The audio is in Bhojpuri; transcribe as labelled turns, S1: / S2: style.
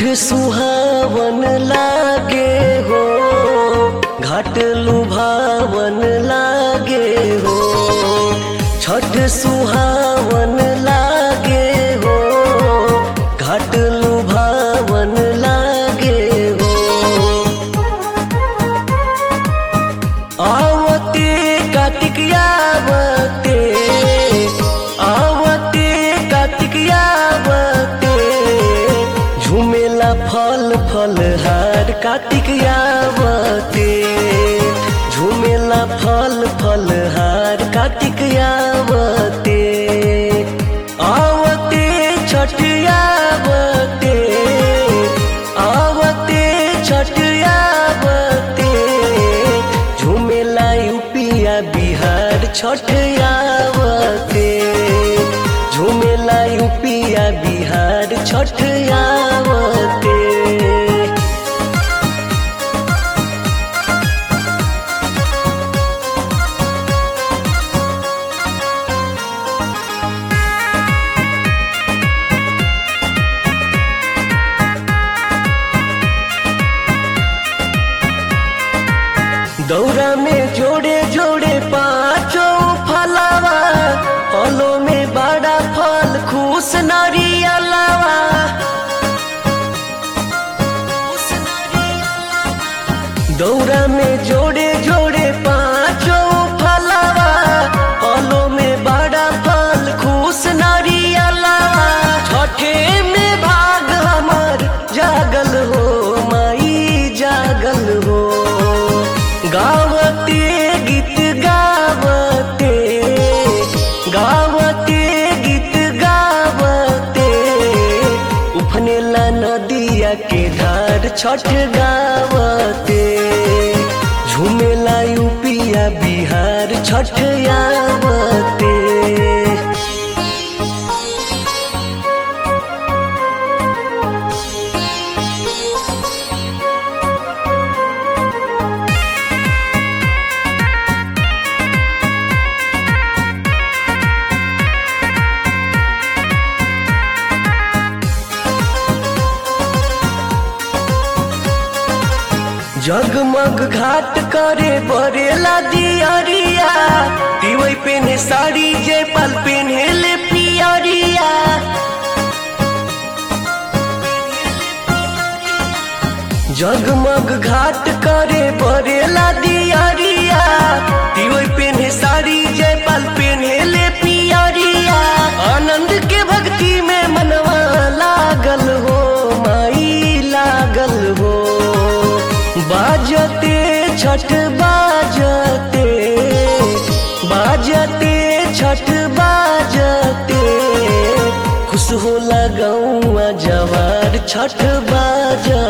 S1: सुहावन लागे हो घाट लुभावन लागे हो छठ सुहावन लागे हो घाट लुभावन लागे हो आवते कार्तिक आवते आवते कार्तिक आवते झुमेला फल फल हार कार्तिक आवते झुमेला फल फल हार कार्तिक आवते आवते छठ आवते आवते छठ आवते झुमेला यूपिया बिहार छठ आवते झुमेला यूपिया बिहार छठ आवते दौरा में जोड़े जोड़े पाँचों फलावा फलों में बड़ा फल खुश नारियलावा दौरा में जोड़े जोड़े पाँचों फलावा फलों में बड़ा फल खुश नारियलावा छठे में भाग हमार जागल हो माई जागल हो गावते गीत गावते गावते गीत गावते उफनेला नदिया के धार छठ गावते झूमेला यूपिया बिहार छठ आवते जगमग घाट करे बरेला दियरिया दिवई पेने साड़ी जे पल पेने ले पियरिया जगमग घाट करे बरेला दियरिया दिवई पेने साड़ी जे पल पेने ले पियरिया आनंद के भक्ति में मनवा लागल हो माई लागल हो बाजते छठ बाजते बाजते छठ बाजते खुश होला गौआ जवार छठ बाजते